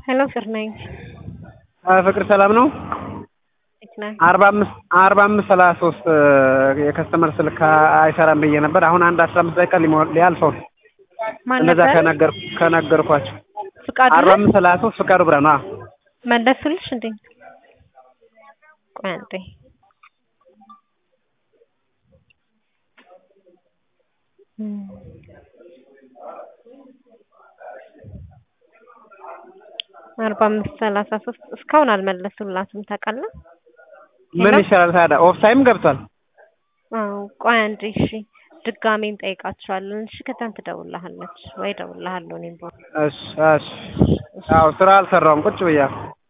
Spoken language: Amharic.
ሄሎ ፍቅር ነኝ። ፍቅር ሰላም ነው? እንዴት ነህ? አርባ አምስት አርባ አምስት ሰላሳ ሶስት የከስተመር ስልክ አይሰራም ብዬ ነበር። አሁን አንድ አስራ አምስት ደቂቃ ሊሞላ ሊያልፈው ነው። ማን እንደዛ ነበር? ከነገር ከነገርኳቸው ፍቃዱ አርባ ነህ? አምስት ሰላሳ ሶስት ፍቃዱ ብርሃኑ። አዎ መለሱልሽ እንዴ? ቆይ አንዴ እም። አርባ አምስት ሰላሳ ሶስት እስካሁን አልመለሱላትም ታውቃለህ? ምን ሄሎ? ይሻላል ታዲያ? ኦፍታይም ገብቷል። አዎ ቆይ አንዴ እሺ፣ ድጋሜ እንጠይቃቸዋለን። እሺ ከዛን ትደውልልሃለች ወይ እደውልልሃለሁ እኔም በኋላ እሺ እሺ። አዎ ስራ አልሰራውም ቁጭ ብያለሁ።